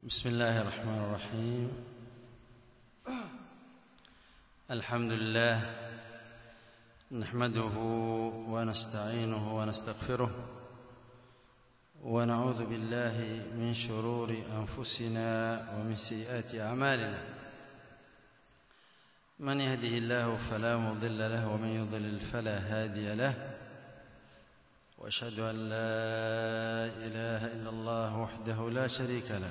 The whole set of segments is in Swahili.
بسم الله الرحمن الرحيم الحمد لله نحمده ونستعينه ونستغفره ونعوذ بالله من شرور أنفسنا ومن سيئات أعمالنا من يهده الله فلا مضل له ومن يضلل فلا هادي له واشهد ان لا اله الا الله وحده لا شريك له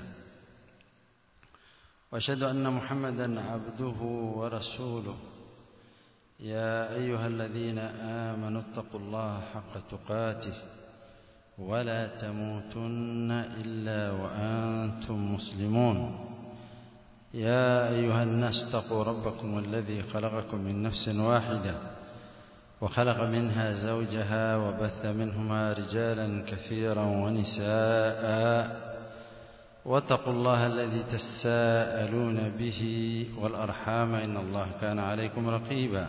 واشهد ان محمدا عبده ورسوله يا ايها الذين امنوا اتقوا الله حق تقاته ولا تموتن الا وانتم مسلمون يا ايها الناس اتقوا ربكم الذي خلقكم من نفس واحده وخلق منها زوجها وبث منهما رجالا كثيرا ونساء واتقوا الله الذي تساءلون به والأرحام إن الله كان عليكم رقيبا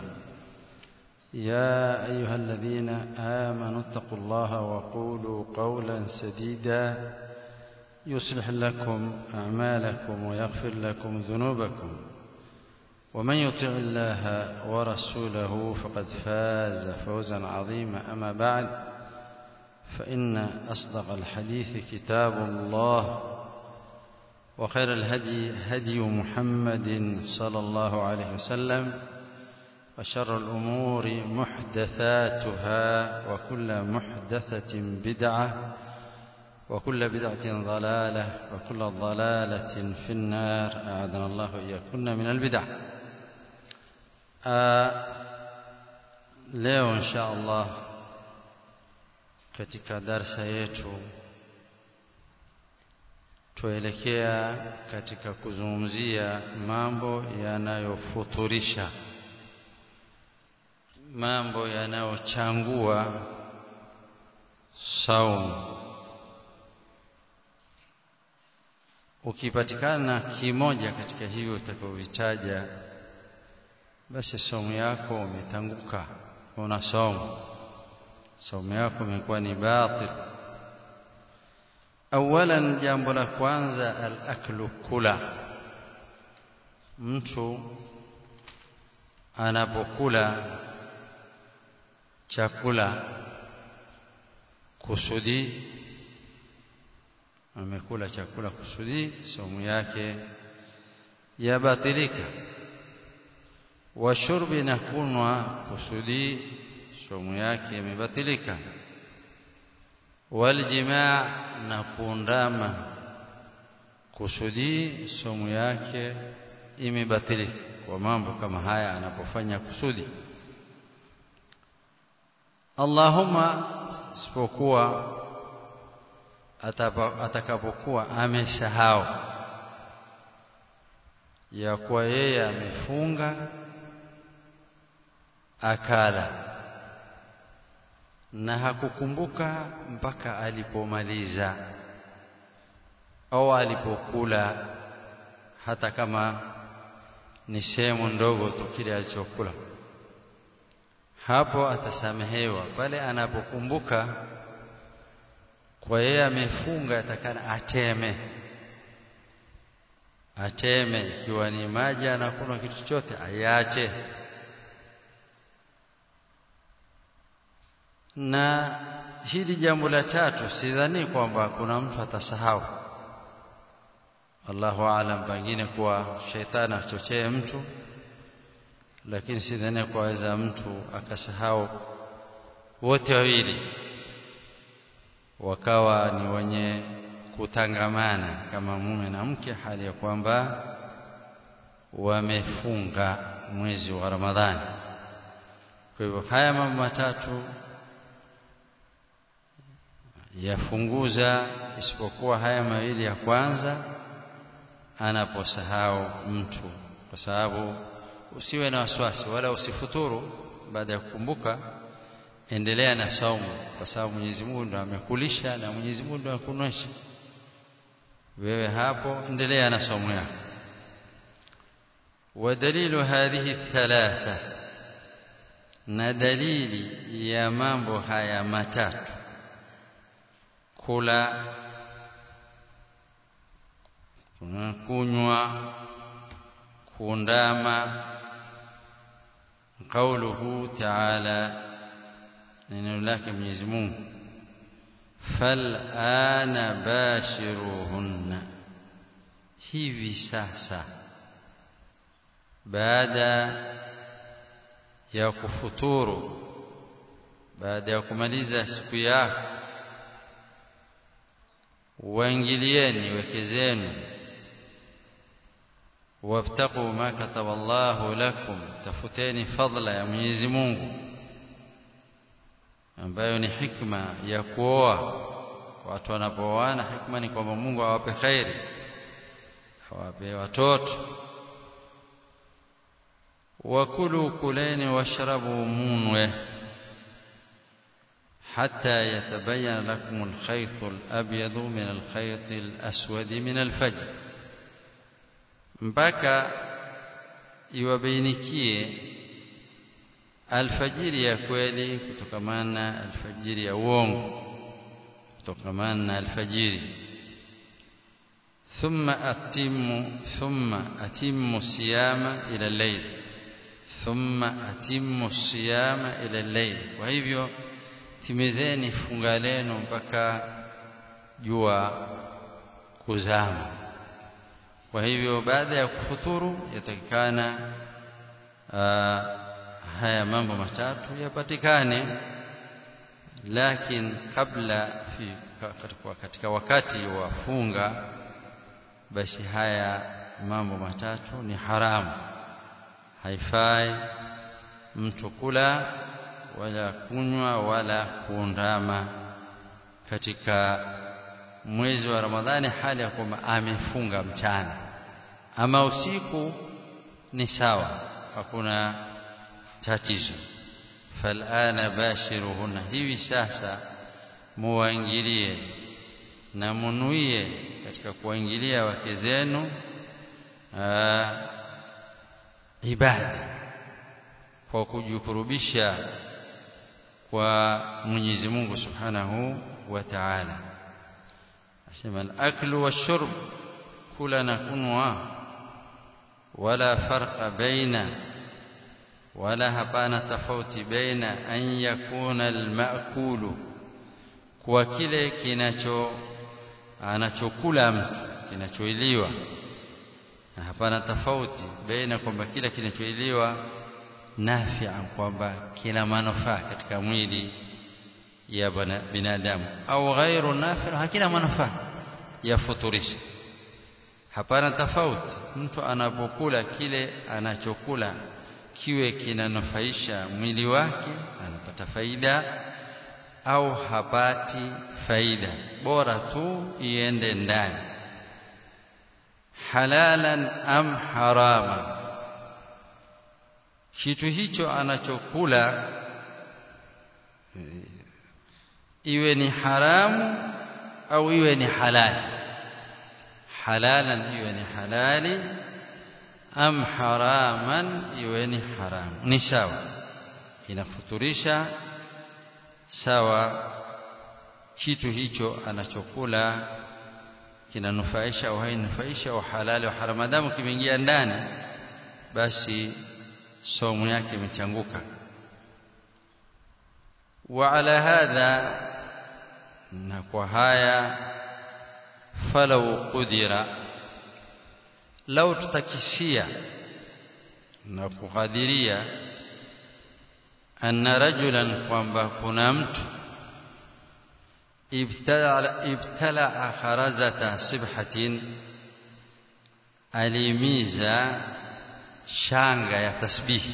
يا أيها الذين آمنوا اتقوا الله وقولوا قولا سديدا يصلح لكم أعمالكم ويغفر لكم ذنوبكم ومن يطع الله ورسوله فقد فاز فوزا عظيما أما بعد فإن أصدق الحديث كتاب الله وخير الهدي هدي محمد صلى الله عليه وسلم وشر الأمور محدثاتها وكل محدثة بدعة وكل بدعة ضلالة وكل ضلالة في النار أعاذنا الله إياكن من البدع leo insha Allah katika darsa yetu tuelekea katika kuzungumzia mambo yanayofuturisha mambo yanayochangua saumu ukipatikana kimoja katika hivyo utakavyovitaja basi somo yako umetanguka una somo somo yako imekuwa ni batil awalan jambo la kwanza al-aklu kula mtu anapokula chakula kusudi amekula chakula kusudi somo yake yabatilika wa shurbi na kunwa kusudi somo yake imebatilika waljimaa na kuundama kusudi somo yake imebatilika kwa mambo kama haya anapofanya kusudi Allahumma isipokuwa atakapokuwa amesahau ya kuwa yeye amefunga akala na hakukumbuka mpaka alipomaliza au alipokula hata kama ni sehemu ndogo tu kile alichokula hapo atasamehewa pale anapokumbuka kwa yeye amefunga atakana ateme ateme ikiwa ni maji anakunywa kitu chochote ayache na hili jambo la tatu sidhani kwamba kuna mtu atasahau Allahu aalam pengine kuwa shetani achochee mtu lakini sidhani kwaweza mtu akasahau wote wawili wakawa ni wenye kutangamana kama mume na mke hali ya kwamba wamefunga mwezi wa Ramadhani kwa hivyo haya mambo matatu yafunguza isipokuwa haya mawili ya kwanza anaposahau mtu kwa sababu usiwe na wasiwasi wala usifuturu baada ya kukumbuka endelea na saumu kwa sababu Mwenyezi Mungu ndo amekulisha na Mwenyezi Mungu ndo akunywesha wewe hapo endelea na saumu yako ودليل هذه الثلاثة na dalili ya mambo haya matatu kula kunywa kuundama قوله تعالى neno lake Mwenyezi Mungu fal'ana bashiruhunna hivi sasa baada ya kufuturu baada ya kumaliza siku yako waingilieni weke zenu wabtaqu ma kataba Allahu lakum tafuteni fadla ya Mwenyezi Mungu ambayo ni hikma ya kuoa watu wanapooana hikma ni kwamba Mungu awape khairi awape watoto wakulu kuleni washrabu munwe حتى يتبين لكم الخيط الأبيض من الخيط الأسود من الفجر mpaka iwabainikie alfajiri ya kweli kutokamana na alfajiri ya uongo kutokamana na alfajiri thumma atimu thumma atimu siyama ila layl thumma atimu siyama ila layl kwa hivyo timizeni funga lenu mpaka jua kuzama kwa hivyo baada ya kufuturu yatakikana haya mambo matatu yapatikane lakini kabla fi, katika wakati wa funga basi haya mambo matatu ni haramu haifai mtu kula wala kunywa wala kuundama katika mwezi wa Ramadhani hali ya kwamba amefunga mchana ama usiku ni sawa hakuna tatizo falana bashiruhunna hivi sasa muwaingilie na munuie katika kuwaingilia wake zenu ibada kwa kujikurubisha kwa Mwenyezi Mungu Subhanahu wa Ta'ala asema al-aklu wash-shurb kula na kunwa wala farqa baina wala hapana tofauti baina an yakuna al-ma'kulu kwa kile kinacho anachokula mtu kinachoiliwa na hapana tofauti baina kwamba kila kinachoiliwa nafi'a kwamba kina manufaa katika mwili ya binadamu au ghairu nafi' hakina manufaa ya futurisha hapana tofauti mtu anapokula kile anachokula kiwe kinanufaisha mwili wake anapata faida au hapati faida bora tu iende ndani halalan am harama kitu hicho anachokula iwe ni haramu au iwe ni halali halalan iwe ni halali am haraman iwe ni haramu ni sawa inafuturisha sawa kitu hicho anachokula kinanufaisha au hainufaisha au halali au haramu madamu kimeingia ndani basi somo yake imechanguka wa ala hadha na kwa haya falau qudira lau tutakisia na kukadiria anna rajulan kwamba kuna mtu ibtala ibtala kharazata sibhatin alimiza shanga ya tasbihi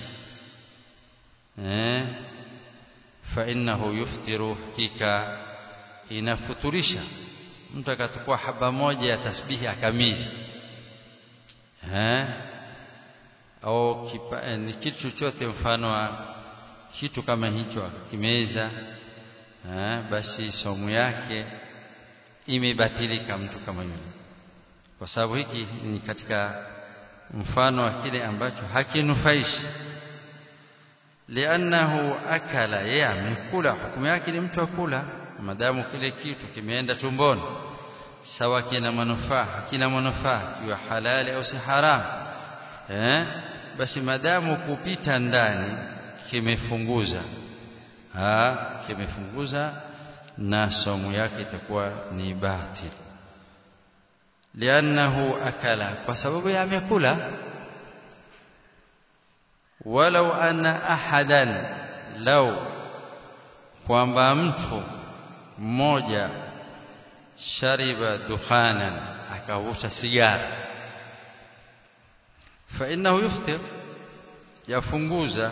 eh fa innahu yuftiru hakika inafuturisha mtu akachukua haba moja ya tasbihi akamiza eh au kipa, ni kitu chochote mfano wa kitu kama hicho akimeza eh basi somo yake imebatilika mtu kama yule kwa sababu hiki ni katika mfano wa kile ambacho hakinufaishi liannahu akala yeye amekula hukumu yake ni mtu akula madamu kile kitu kimeenda tumboni sawa kina manufaa kina manufaa kiwa halali au si haramu eh basi madamu kupita ndani kimefunguza ha kimefunguza na somo yake itakuwa ni batil liannahu akala kwa sababu amekula walau anna ahadan lau kwamba mtu mmoja shariba dukhanan akavuta sigara fa innahu yuftir yafunguza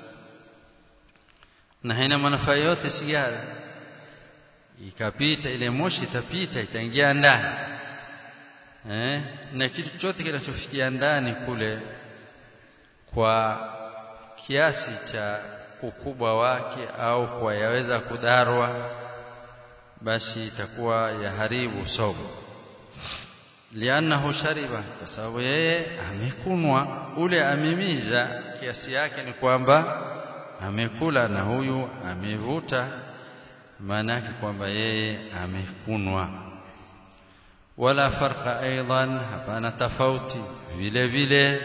na haina manufaa yote sigara ikapita ile moshi itapita itaingia ndani eh na kitu chote kinachofikia ndani kule kwa kiasi cha ukubwa wake au kwa yaweza kudarwa basi itakuwa yaharibu somo lianahu shariba kwa sababu yeye amekunwa ule amimiza kiasi yake ni kwamba amekula na huyu amevuta maana yake kwamba yeye amekunwa wala farqa aidan hapana tofauti vile vile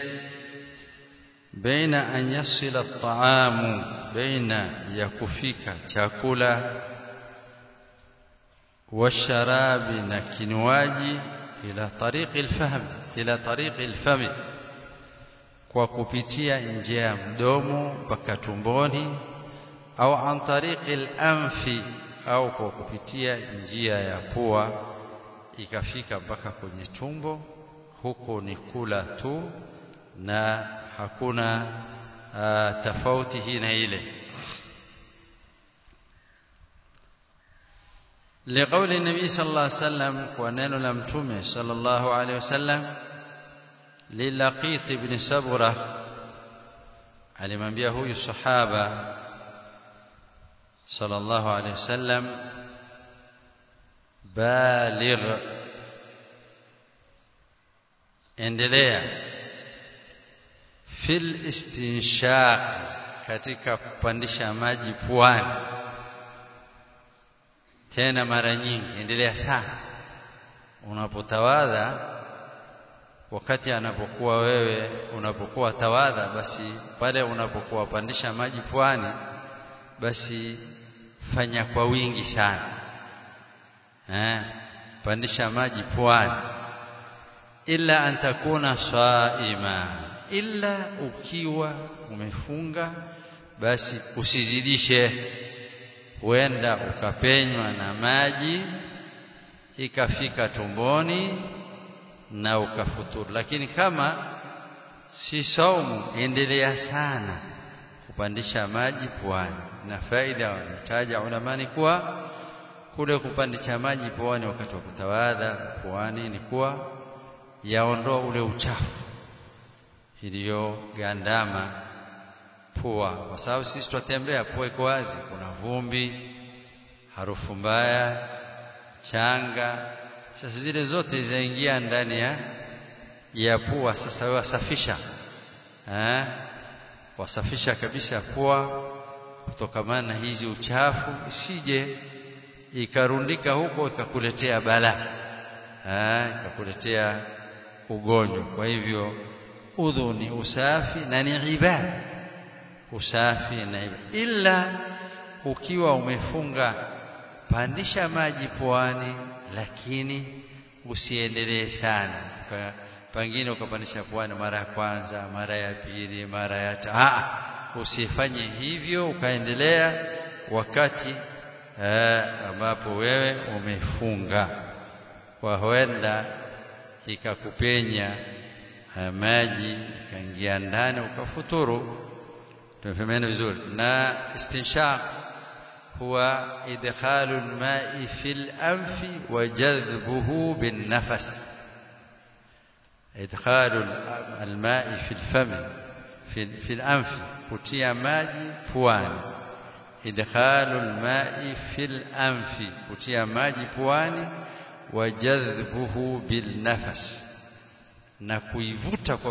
baina an yasila at-ta'amu baina ya kufika chakula washarabi na kinywaji ila tariqi al-fahm ila tariqi al-fam kwa kupitia njia ya mdomo mpaka tumboni au an tariqi al-anfi au kwa kupitia njia ya pua ikafika mpaka kwenye tumbo huko ni kula tu na hakuna uh, tofauti hii na ile لقول النبي صلى الله عليه وسلم ونن لمتومه صلى الله عليه وسلم للقيط بن سبره alimwambia huyu sahaba sallallahu alaihi wasallam baligh endelea fil istinshaq katika kupandisha maji puani tena mara nyingi endelea sana unapotawadha wakati anapokuwa wewe unapokuwa tawadha basi pale unapokuwa pandisha maji puani basi fanya kwa wingi sana eh pandisha maji puani illa an takuna saima illa ukiwa umefunga basi usizidishe huenda ukapenywa na maji ikafika tumboni na ukafuturu lakini kama si saumu endelea sana kupandisha maji puani na faida wametaja ulamani kuwa kule kupandisha maji puani wakati wa kutawadha puani ni kuwa yaondoa ule uchafu iliyogandama pua kwa sababu sisi tutembea pua iko wazi kuna vumbi harufu mbaya changa sasa zile zote zaingia ndani ya ya pua sasa wewe wasafisha eh wasafisha kabisa pua kutokamana na hizi uchafu isije ikarundika huko ikakuletea bala eh ikakuletea ugonjwa kwa hivyo udhu ni usafi na ni ibada usafi na ibada ila ukiwa umefunga pandisha maji puani lakini usiendelee sana pengine ukapandisha puani mara ya kwanza mara ya pili mara ya tatu usifanye hivyo ukaendelea wakati eh, ambapo wewe umefunga kwa huenda ikakupenya maji ikaingia ndani ukafuturu tumefahamiana vizuri na istinshaq هو إدخال الماء في الأنف وجذبه بالنفس إدخال الماء في الفم في, في الأنف كتيا ماجي بوان إدخال الماء في الأنف كتيا ماجي بوان وجذبه بالنفس na kuivuta kwa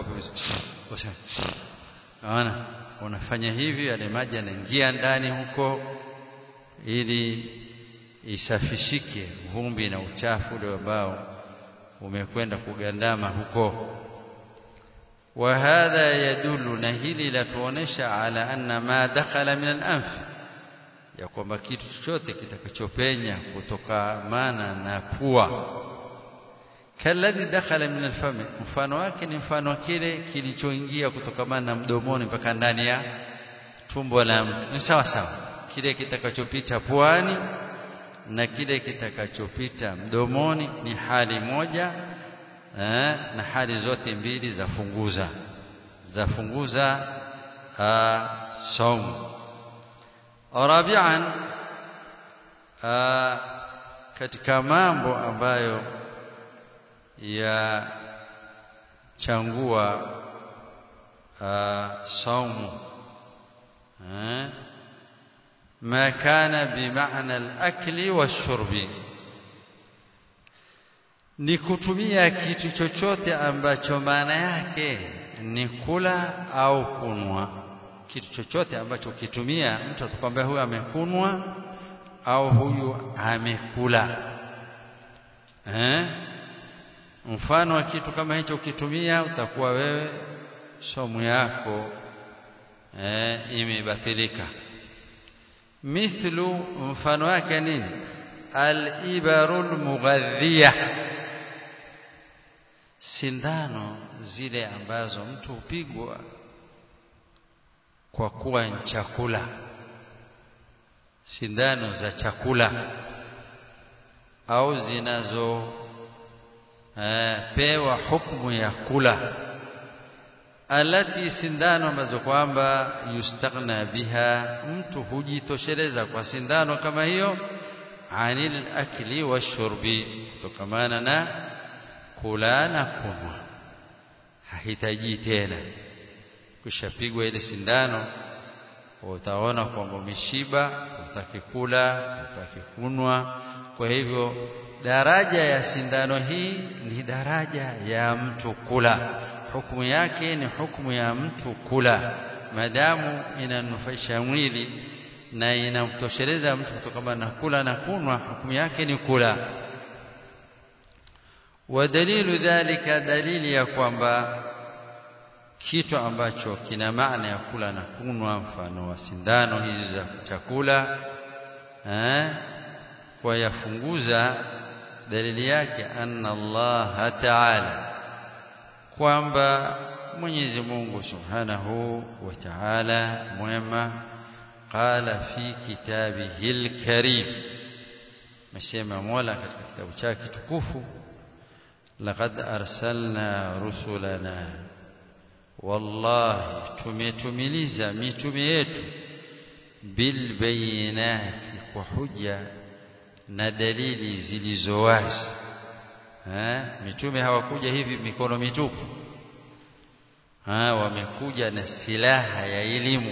unaona unafanya hivi yale maji yanaingia ndani huko ili isafishike vumbi na uchafu ule ambao umekwenda kugandama huko wa hadha yadullu na hili latuonesha ala anna ma dakhala min al-anf ya kwamba kitu chochote kitakachopenya kutokamana na pua kalladhi dakhala min al-fami mfano wake ni mfano kile kilichoingia kutokamana na mdomoni mpaka ndani ya tumbo la mtu ni sawa sawa kile kitakachopita puani na kile kitakachopita mdomoni ni hali moja eh, na hali zote mbili za funguza za funguza saumu rabian katika mambo ambayo ya changua saumu eh, ما كان بمعنى الأكل والشرب ni kutumia kitu chochote ambacho maana yake ni kula au kunwa kitu chochote ambacho ukitumia mtu atakwambia huyu amekunwa au huyu amekula eh? mfano wa kitu kama hicho ukitumia utakuwa wewe somu yako eh, imebatilika mithlu mfano wake nini al-ibarul mughadhiya sindano zile ambazo mtu hupigwa kwa kuwa ni chakula sindano za chakula au zinazo eh, pewa hukumu ya kula alati sindano ambazo kwamba yustaghna biha mtu hujitosheleza kwa sindano kama hiyo anil akli washurbi kutokamana na kula na kunwa hahitaji tena kushapigwa ile sindano utaona kwamba umeshiba utaki kula utaki kunwa kwa hivyo daraja ya sindano hii ni daraja ya mtu kula hukumu yake ni hukumu ya mtu kula madamu inanufaisha mwili na inamtosheleza mtu kutokana na kula na kunwa hukumu yake ni kula ودليل ذلك دليل ya kwamba kitu ambacho kina maana ya kula na kunwa mfano wa sindano hizi za chakula eh kwa yafunguza dalili yake anna Allah ta'ala kwamba Mwenyezi Mungu Subhanahu wa Ta'ala mwema qala fi kitabihi al-karim mesema Mola katika kitabu chake kitukufu laqad arsalna rusulana wallahi tumetumiliza mitume yetu bil bayinati kwa hujja na dalili zilizo wazi eh mitume hawakuja hivi mikono mitupu ha wamekuja na silaha ya elimu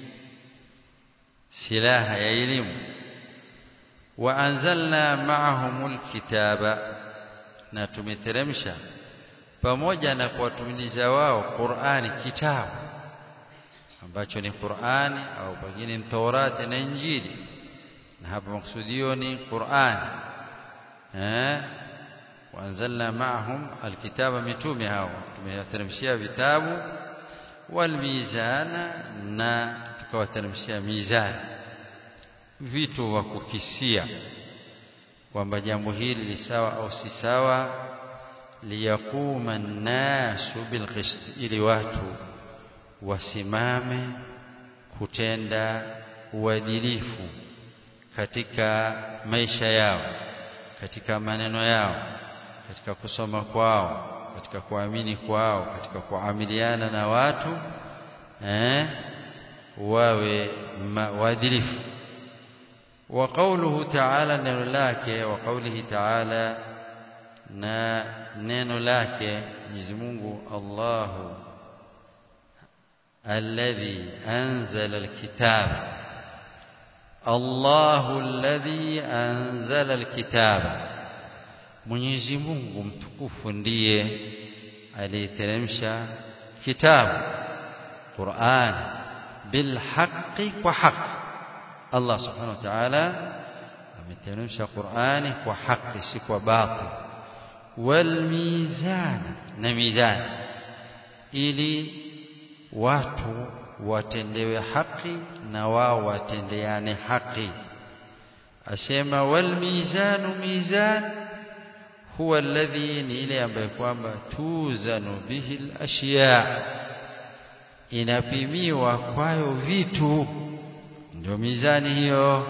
silaha ya elimu wa anzalna ma'ahumul kitaba na tumeteremsha pamoja na kuwatumiliza wao Qur'ani kitabu ambacho ni Qur'ani au pengine ni Taurati na Injili na hapa maksudio ni Qur'ani eh waanzalna ma'ahum alkitaba mitume hao tumewateremshia vitabu walmizana na tukawateremshia mizani vitu wa kukisia kwamba jambo hili ni sawa au si sawa liyakuma an-nasu bilqist ili watu wasimame kutenda uadilifu katika maisha yao katika maneno yao katika kusoma kwao katika kuamini kwao katika kuamiliana na watu eh wawe waadilifu wa qawluhu ta'ala neno lake wa qawlihi ta'ala na neno lake Mwenyezi Mungu Allahu alladhi anzala alkitaba Allahu alladhi anzala alkitaba Mwenyezi Mungu mtukufu ndiye aliyeteremsha kitabu Qur'an bil haqqi wa haqq Allah subhanahu wa ta'ala ameteremsha Qur'ani kwa haki si kwa batil wal mizan na mizan ili watu watendewe haki na wao watendeane haki asema wal mizanu mizan huwa alladhi ni ile ambayo kwamba tuzanu bihi al-ashya inapimiwa kwayo vitu ndio mizani hiyo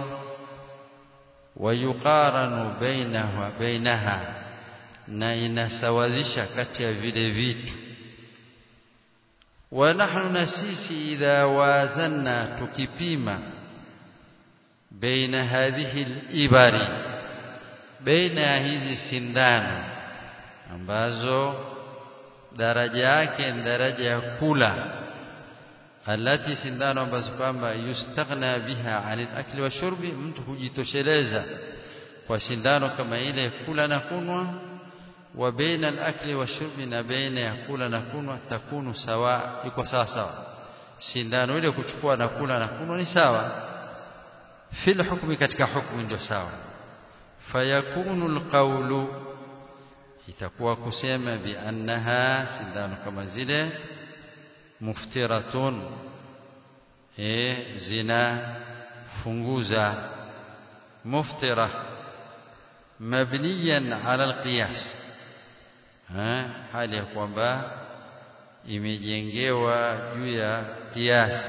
wayuqaranu bainaha bainaha na inasawazisha kati ya vile vitu wa nahnu na sisi idha wazanna tukipima baina hadhihi al-ibari baina ya hizi sindano ambazo daraja yake ni daraja ya kula alati sindano ambazo kwamba yustaghna biha anil akli wa shurbi mtu hujitosheleza kwa sindano kama ile kula na kunwa wa baina al-akli wa shurbi na baina ya kula na kunwa takunu sawa iko sawa sawa sindano ile kuchukua na kula na kunwa ni sawa fil hukmi katika hukmu ndio sawa fayakunu alqawlu itakuwa kusema bi annaha sindano kama zile muftiratun eh zina funguza muftira mabniyan ala alqiyas hali ya kwamba imejengewa juu ya kiasi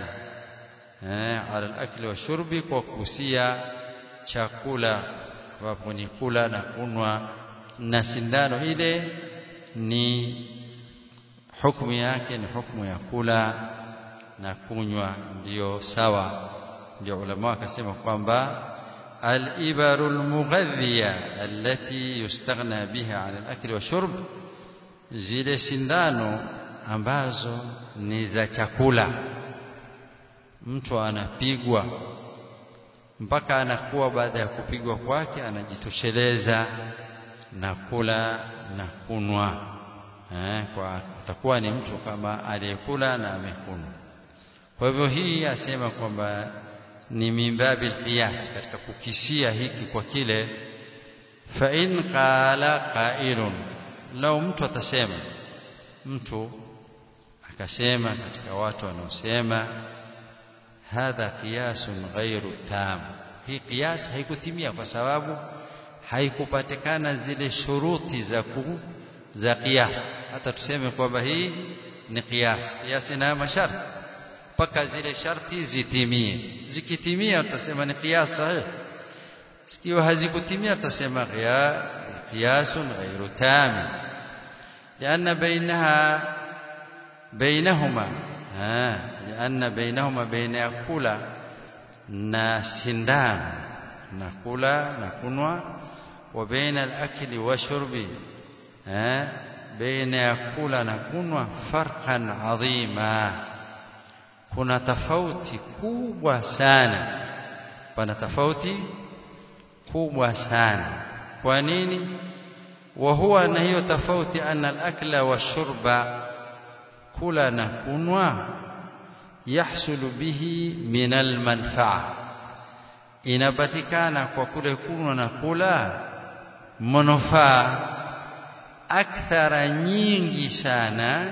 ala alakli wa shurbi kwa kusia chakula ambapo ni kula na kunwa na sindano ile ni hukumu yake ni hukumu ya kula na kunywa ndiyo sawa ndio ulama wakasema kwamba al-ibaru al-mughadhiya allati yustaghna biha 'ala al-akli wa shurb zile sindano ambazo ni za chakula mtu anapigwa mpaka anakuwa baada ya kupigwa kwake anajitosheleza na kula na kunwa eh, kwa atakuwa ni mtu kama aliyekula na amekunwa kwa hivyo hii asema kwamba ni mimbabil qiyas katika kukisia hiki kwa kile fa in qala qailun lau mtu atasema mtu akasema katika watu wanaosema hadha qiyasun ghairu tam hii qiyas haikutimia kwa sababu haikupatikana zile shuruti za ku za qiyas hata tuseme kwamba hii ni qiyas qiyas ina masharti mpaka zile sharti zitimie zikitimia utasema ni qiyas sahih sikio hazikutimia utasema qiyasun ghairu tam لأن بينها بينهما ها لأن بينهما بين يأكل na sindano na kula na kunwa wa baina al-akli wa shurbi eh baina ya kula na kunwa farqan adhima kuna tofauti kubwa sana pana tofauti kubwa sana kwa nini wa huwa na hiyo tofauti anna al-akla wa shurba kula na kunwa yahsulu bihi min almanfaa inapatikana kwa kule kunwa na kula manufaa akthara nyingi sana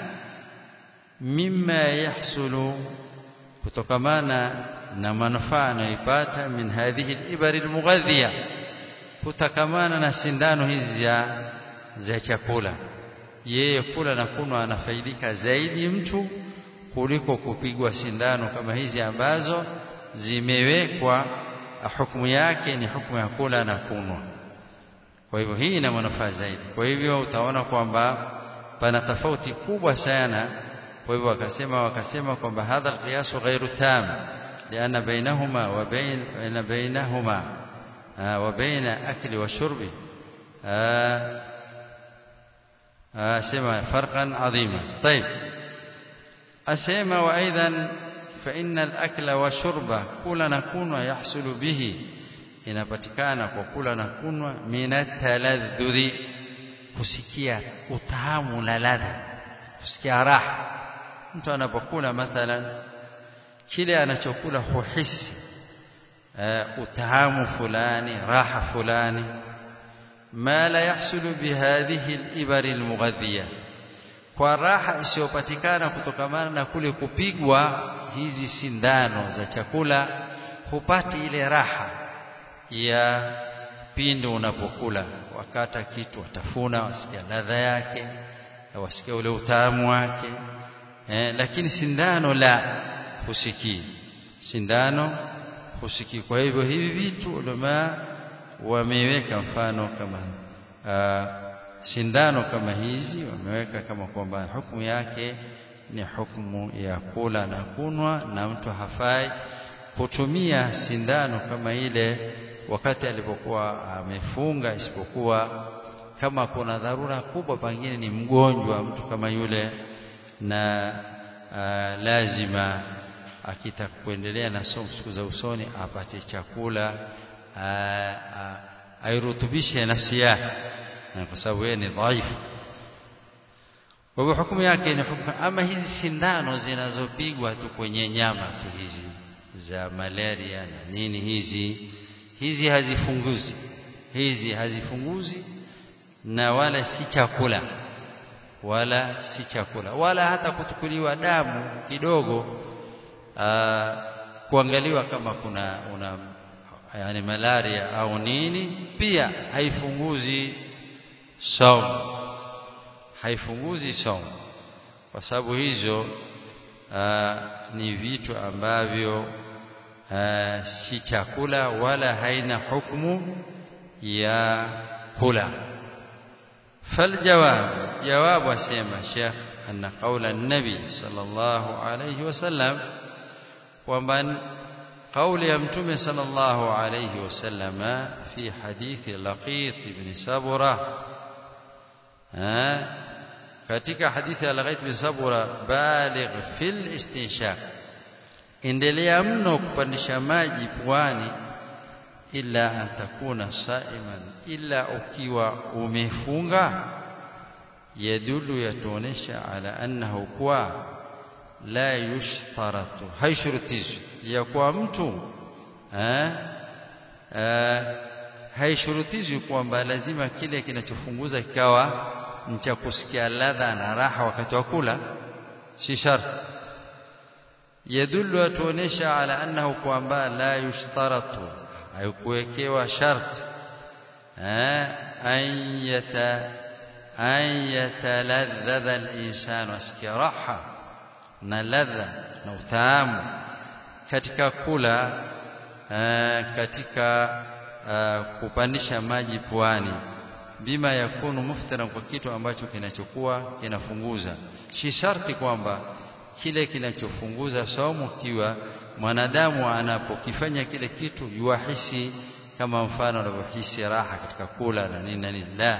mimma yahsulu kutokamana na manufaa anayoipata min hadhihi al-ibari al-mughadhiya kutokamana na sindano hizi za za chakula yeye kula na kunwa anafaidika zaidi mtu kuliko kupigwa sindano kama hizi ambazo zimewekwa hukumu yake ni hukumu ya kula na kunwa kwa hivyo hii ina manufaa zaidi kwa hivyo utaona kwamba pana tofauti kubwa sana kwa hivyo wakasema wakasema kwamba hadha alqiyas ghairu tam لأن بينهما وبين بينهما وبين أكل وشرب سمع فرقا عظيما طيب أسيما وأيضا فإن الأكل والشرب كل نكون يحصل به inapatikana kwa kula na kunwa minataladhudhi kusikia utamu na ladha kusikia raha mtu anapokula mathalan kile anachokula huhisi uh, utahamu fulani raha fulani ma la yahsulu bihadhihi al-ibari al-mughadhiya kwa raha isiyopatikana kutokamana na kule kupigwa hizi sindano za chakula hupati ile raha ya pindi unapokula wakata kitu watafuna wasikia ladha yake wasikia ule utamu wake eh, lakini sindano la husikii sindano husikii kwa hivyo hivi vitu ulama wameweka mfano kama uh, sindano kama hizi wameweka kama kwamba hukumu yake ni hukumu ya kula na kunwa na mtu hafai kutumia sindano kama ile wakati alipokuwa amefunga isipokuwa kama kuna dharura kubwa pengine ni mgonjwa mtu kama yule na uh, lazima akitaka kuendelea na somo siku za usoni apate chakula airutubishe nafsi yake kwa sababu yeye ni dhaifu kwa hivyo hukumu yake ni hukumu ama hizi sindano zinazopigwa tu kwenye nyama tu hizi za malaria na nini hizi hizi hazifunguzi hizi hazifunguzi na wala si chakula wala si chakula wala hata kutukuliwa damu kidogo aa, kuangaliwa kama kuna una yani malaria au nini pia haifunguzi saumu haifunguzi saumu kwa sababu hizo aa, ni vitu ambavyo aa, si chakula wala haina hukumu ya kula فالجواب جواب اسمع شيخ أن قول النبي صلى الله عليه وسلم ومن قول يمتم صلى الله عليه وسلم في حديث لقيط بن سبرة katika hadithi ya Laqait bin Sabura baligh fil istinshaq endelea mno kupandisha maji puani illa an takuna saiman illa ukiwa umefunga yadulu yatuonesha ala annahu kuwa la yushtaratu haishurutishwi ya kuwa mtu eh, eh, haishurutishwi kwamba lazima kile kinachofunguza kikawa cha kusikia ladha na raha wakati wa kula si sharti yadullu yatuonesha ala annahu kwamba la yushtaratu haikuwekewa sharti an yata an yataladhdha al-insanu asikia raha na ladha na utamu katika kula katika kupandisha maji puani bima yakunu muftaran kwa kitu ambacho kinachokuwa kinafunguza si sharti kwamba kile kinachofunguza saumu kiwa mwanadamu anapokifanya kile kitu yuahisi kama mfano anavyohisi raha katika kula na nini na nini la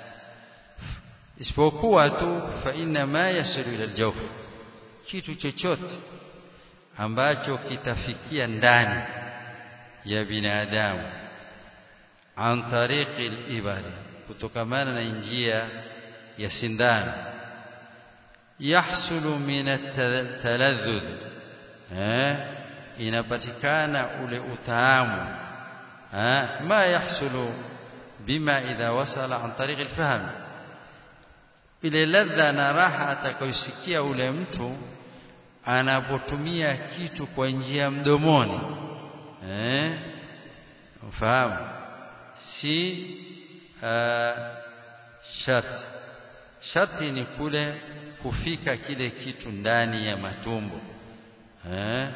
isipokuwa tu fa inna ma yasilu ila aljawf kitu chochote ambacho kitafikia ndani ya binadamu an tariqi al-ibari kutokamana na njia ya sindano yahsulu min at-taladhdhud eh inapatikana ule utamu eh ma yahsulu bima idha wasala an tariq al-fahm ile ladha na raha atakayosikia ule mtu anapotumia kitu kwa njia mdomoni eh ufahamu si uh, sharti sharti ni kule kufika kile kitu ndani ya matumbo eh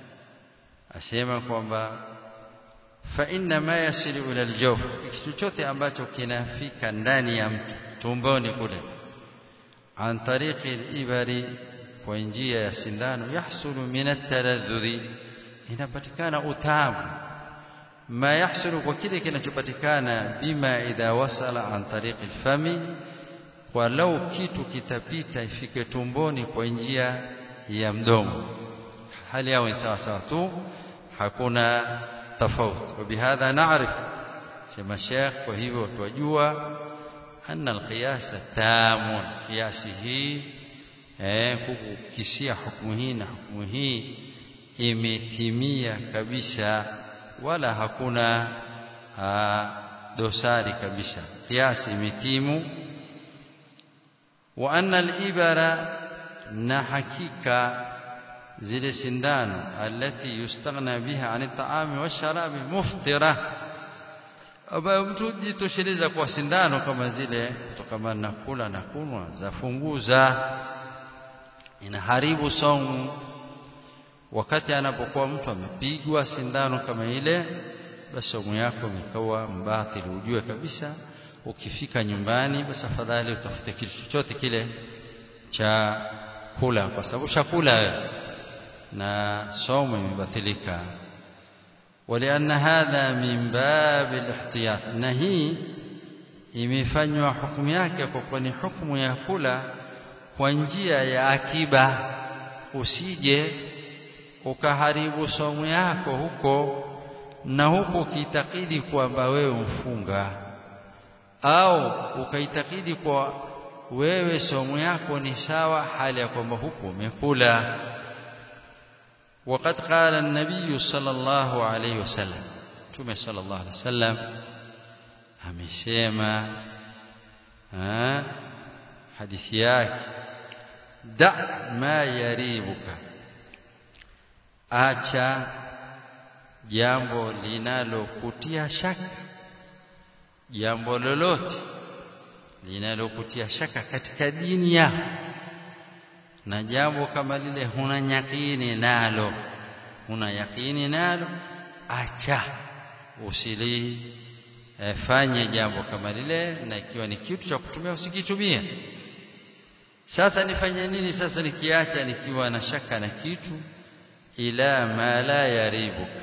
asema kwamba fa inna ma yasilu ila aljawf kitu chote ambacho kinafika ndani ya mtu tumboni kule an tariqi al-ibari kwa njia ya sindano yahsulu min at-taladhdhi inapatikana utamu ma yahsulu kwa kile kinachopatikana bima idha wasala an tariqi al-fami kwa lau kitu kitapita ifike tumboni kwa njia ya mdomo hali yao ni sawa sawa tu hakuna tofauti وبهذا نعرف sema Sheikh kwa hivyo twajua anna alqiyas tamun kiasi hii eh kukisia hukumu hii na hukumu hii imetimia kabisa wala hakuna aa, dosari kabisa kiasi imetimu wa anna al-ibara na hakika zile sindano alati yustaghna biha ani taami wa sharabi muftira ambayo mtu jitosheleza kwa sindano kama zile kutokana na kula na kunwa zafunguza inaharibu saumu wakati anapokuwa mtu amepigwa sindano kama ile basi saumu yako imekuwa mbatili ujue kabisa ukifika nyumbani basi afadhali utafute kitu chochote kile cha kula kwa sababu chakula wewe na saumu imebatilika ولأن هذا من باب الاحتياط na hii imefanywa hukumu yake kwa kuwa ni hukumu ya kula kwa njia ya akiba usije ukaharibu saumu yako huko na huko ukiitakidi kwamba wewe mfunga au ukaitakidi kwa wewe saumu yako ni sawa hali ya kwamba huko umekula وقد قال النبي صلى الله عليه وسلم ثم صلى الله عليه وسلم amesema hadithi yake da ma yaribuka acha jambo linalokutia shaka jambo lolote linalokutia shaka katika dini yako na jambo kama lile huna yakini nalo huna yakini nalo acha usili e, fanye jambo kama lile na ikiwa ni kitu cha kutumia usikitumie sasa nifanye nini sasa nikiacha nikiwa na shaka na kitu ila ma la yaribuka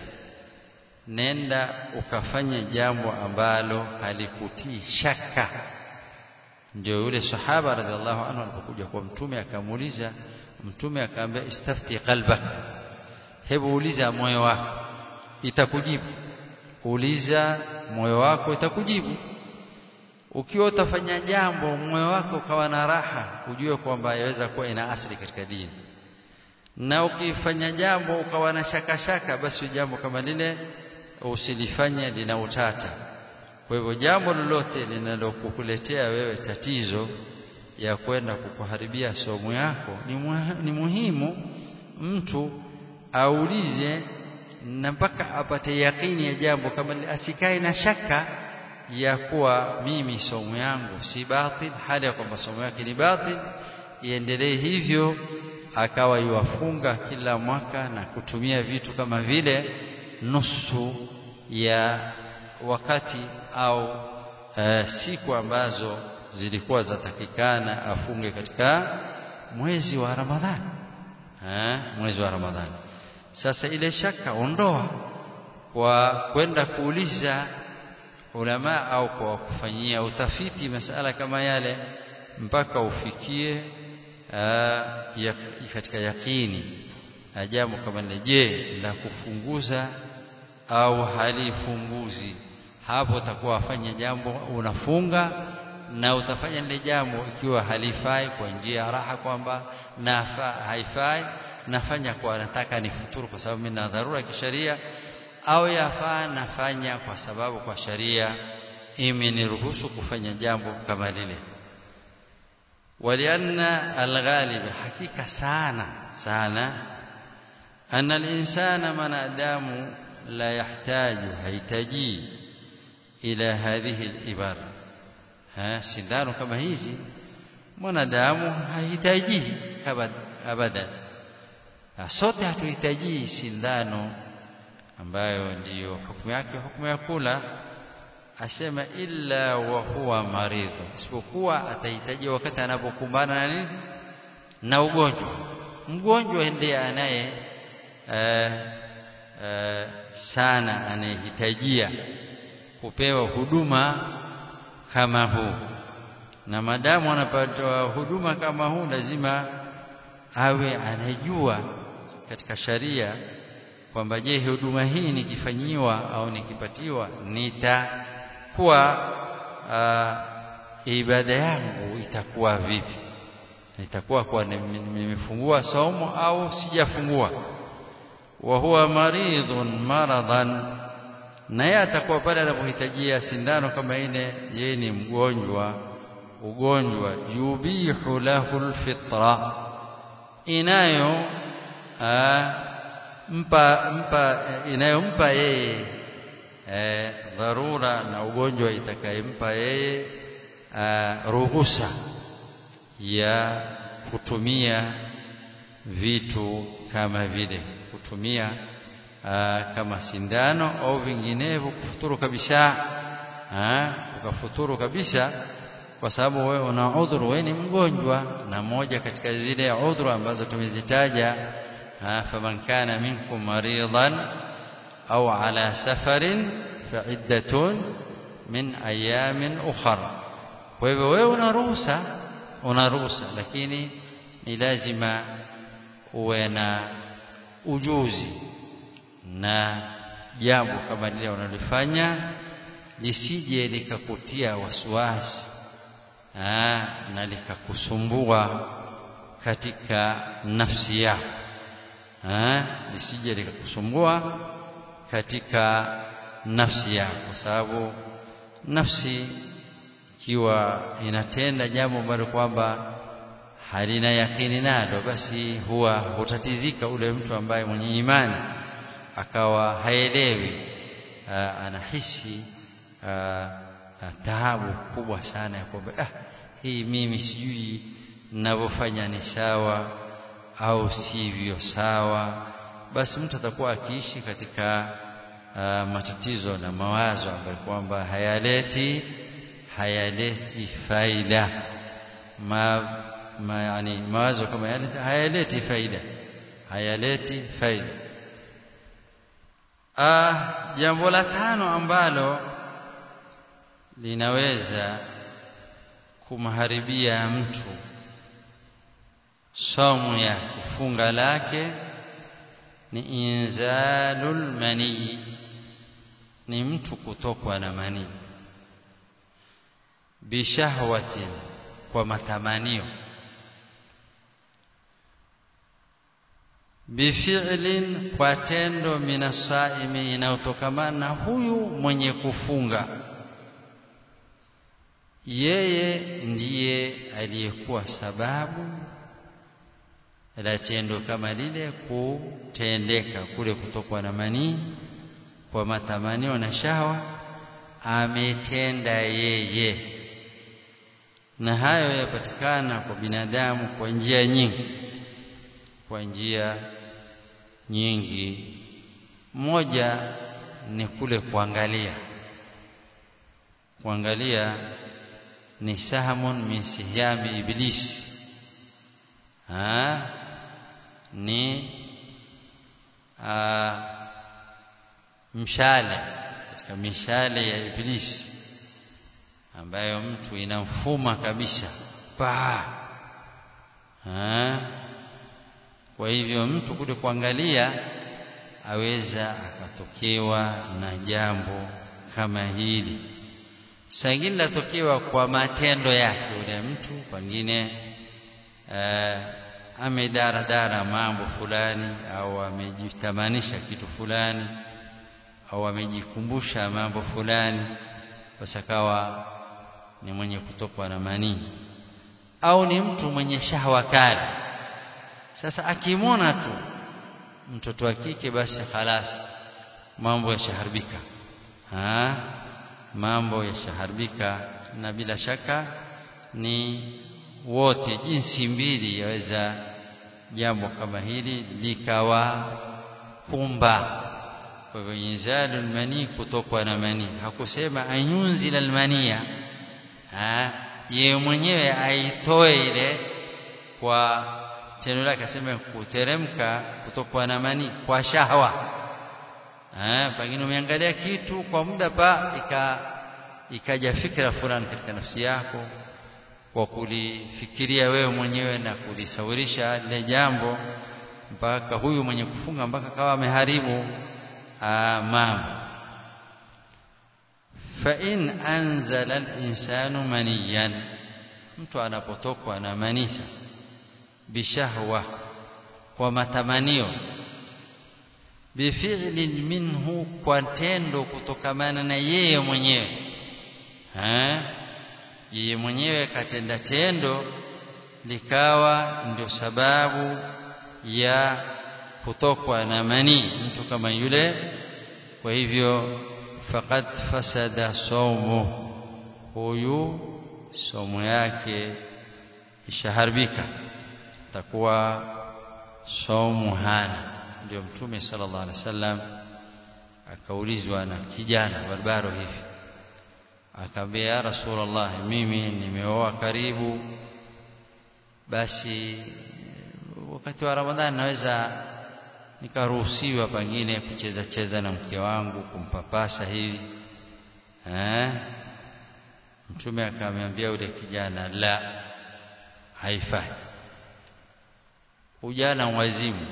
nenda ukafanya jambo ambalo halikutii shaka ndio yule sahaba radhiallahu anhu alipokuja kwa mtume akamuuliza mtume akamwambia istafti qalbak hebu uliza moyo wako itakujibu uliza moyo wako itakujibu ukiwa utafanya jambo moyo wako ukawa na raha ujue kwamba yaweza kuwa ina asili katika dini na ukifanya jambo ukawa na shaka shaka basi jambo kama lile usilifanye lina utata kwa hivyo jambo lolote linalokukuletea wewe tatizo ya kwenda kukuharibia somo yako ni, muha, ni muhimu mtu aulize na mpaka apate yakini ya jambo kama asikae na shaka ya kuwa mimi somo yangu si batil hali ya kwamba somo yake ni batil iendelee hivyo akawa yuwafunga kila mwaka na kutumia vitu kama vile nusu ya wakati au e, siku ambazo zilikuwa zatakikana afunge katika mwezi wa Ramadhani eh, mwezi wa Ramadhani sasa ile shaka ondoa kwa kwenda kuuliza ulama au kwa kufanyia utafiti masala kama yale mpaka ufikie aa, ya, katika yakini jambo kama lile je la kufunguza au halifunguzi hapo utakuwa wafanya jambo unafunga na utafanya lile jambo ikiwa halifai kwa njia ya raha kwamba na haifai nafanya kwa nataka nifuturu kwa sababu mimi na dharura ya kisheria au yafaa nafanya kwa sababu kwa sharia imeniruhusu kufanya jambo kama lile walianna alghalib hakika sana sana anna alinsana manadamu la yahtaju hahitaji ila hadhihi alibara ha sindano kama hizi mwanadamu hahitaji abadan sote hatuhitaji sindano ambayo ndiyo hukumu yake hukumu ya kula asema illa wa huwa maridhu isipokuwa atahitaji wakati anapokumbana na nini na ugonjwa mgonjwa ndiye anaye uh, uh, sana anayehitajia kupewa huduma kama huu na madamu anapata huduma kama huu lazima awe anajua katika sharia kwamba je huduma hii nikifanyiwa au nikipatiwa nitakuwa uh, ibada yangu itakuwa vipi itakuwa kwa nimefungua saumu au sijafungua wa huwa maridhun maradan na yeye atakuwa pale anapohitajia sindano kama ile yeye ni mgonjwa ugonjwa yubihu lahu alfitra inayo aa, mpa mpa inayompa yeye e, dharura na ugonjwa itakayempa yeye ruhusa ya kutumia vitu kama vile kutumia aa, kama sindano au vinginevyo kufuturu kabisa aa, ukafuturu kabisa kwa sababu wewe una udhuru wewe ni mgonjwa na moja katika zile udhuru ambazo tumezitaja faman kana minkum maridan au ala safarin fa'iddatun min ayamin ukhra kwa hivyo wewe una ruhusa una ruhusa lakini ni lazima uwe na ujuzi na jambo kama lile unalofanya lisije likakutia wasiwasi na likakusumbua katika nafsi yako lisije likakusumbua katika nafsi yako kwa sababu nafsi ikiwa inatenda jambo ambalo kwamba halina yakini nalo basi huwa hutatizika ule mtu ambaye mwenye imani akawa haelewi anahisi taabu kubwa sana ya kwamba ah, hii mimi sijui ninavyofanya ni sawa au sivyo sawa basi mtu atakuwa akiishi katika uh, matatizo na mawazo ambayo kwamba hayaleti hayaleti faida ma, ma yani mawazo kama yale hayaleti faida hayaleti faida ah jambo la tano ambalo linaweza kumharibia mtu somo ya kufunga lake ni inzalul manii ni mtu kutokwa na manii bishahwatin kwa matamanio bifi'lin kwa tendo minasaimi inayotokamana na huyu mwenye kufunga yeye ndiye aliyekuwa sababu la tendo kama lile kutendeka kule kutokwa na manii kwa matamanio na shawa ametenda yeye na hayo yapatikana kwa binadamu kwa njia nyingi kwa njia nyingi moja ni kule kuangalia kuangalia ni sahmun min sihyami iblis ha ni a, mshale katika mishale ya iblisi ambayo mtu inamfuma kabisa pa ha kwa hivyo mtu kule kuangalia aweza akatokewa na jambo kama hili sangine latokewa kwa matendo yake yule mtu pengine eh, amedaradara mambo fulani au amejitamanisha kitu fulani au amejikumbusha mambo fulani basi akawa ni mwenye kutokwa na manii au ni mtu mwenye shahwa kali sasa akimwona tu mtoto wa kike basi khalas mambo yashaharibika ha mambo yashaharibika na bila shaka ni wote jinsi mbili yaweza jambo kama hili likawa kumba kwa hivyo inzalul mani kutokwa na mani hakusema anyunzila almania yeye mwenyewe aitoe ile kwa tendo lake aseme kuteremka kutokwa na mani kwa shahwa eh pengine umeangalia kitu kwa muda pa ika ikaja fikra fulani katika nafsi yako kwa kulifikiria wewe mwenyewe na kulisawirisha lile jambo mpaka huyu mwenye kufunga mpaka kawa ameharibu mambo fa in anzala al-insanu maniyan mtu anapotokwa na manisa bishahwa kwa matamanio bifi'lin minhu kwa tendo kutokamana na yeye mwenyewe eh yeye mwenyewe katenda tendo likawa ndio sababu ya kutokwa na manii mtu kama yule kwa hivyo faqad fasada saumu huyu somo yake ishaharibika takuwa saumu hana ndio mtume sallallahu alaihi wasallam akaulizwa na kijana barbaro hivi akamwambia ya rasulullah mimi nimeoa karibu basi wakati wa ramadhani naweza nikaruhusiwa pengine kucheza cheza na mke wangu kumpapasa hivi eh mtume akamwambia yule kijana la haifai ujana wazimu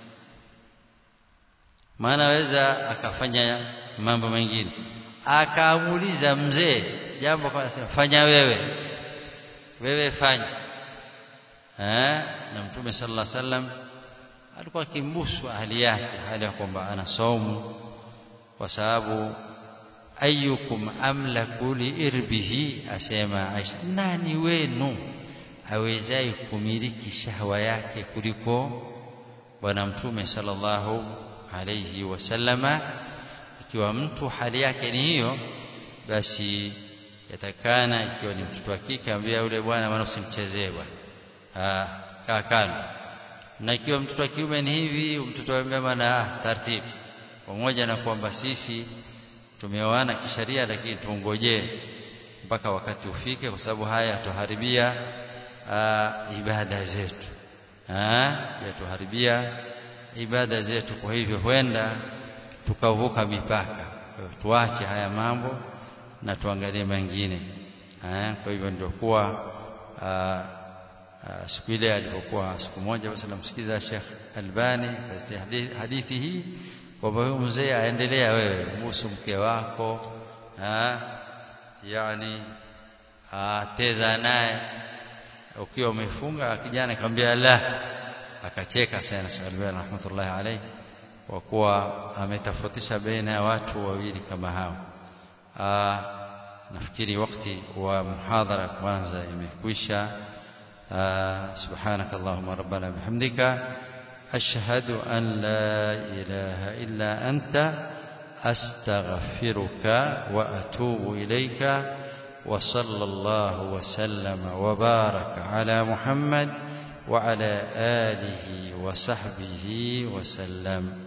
maana weza akafanya mambo mengine akaamuliza mzee jambo kwa fanya wewe wewe fanya eh na mtume sallallahu alaihi wasallam alikuwa akimbusu ahli yake hali ya kwamba ana saumu kwa sababu ayyukum amlaku liirbihi asema Aisha nani wenu awezai kumiliki shahwa yake kuliko bwana mtume sallallahu alayhi wasallama ikiwa mtu hali yake ni hiyo basi yatakana ikiwa ni mtoto wa kike ambia yule bwana maana usimchezee bwana kaa kando na ikiwa mtoto wa kiume ni hivi mtoto wa mama na taratibu pamoja na kwamba sisi tumeoana kisheria lakini tuongojee mpaka wakati ufike kwa sababu haya yatuharibia ibada zetu yatuharibia ibada zetu kwa hivyo huenda tukavuka mipaka tuache haya mambo na tuangalie mengine kwa hivyo ndio kuwa siku ile alipokuwa siku moja basi namsikiza Sheikh Albani katika hadithi hii kwamba huyu mzee aendelea wewe muhusu mke wako ha? yani ateza naye ukiwa umefunga kijana akamwambia la akacheka sana Sheikh Albani rahmatullahi alayhi kwa kuwa ametofautisha baina ya watu wawili kama hao nafikiri wakati wa muhadhara kwanza imekwisha سبحانك اللهم ربنا بحمدك أشهد أن لا إله إلا أنت أستغفرك وأتوب إليك وصلى الله وسلم وبارك على محمد وعلى آله وصحبه وسلم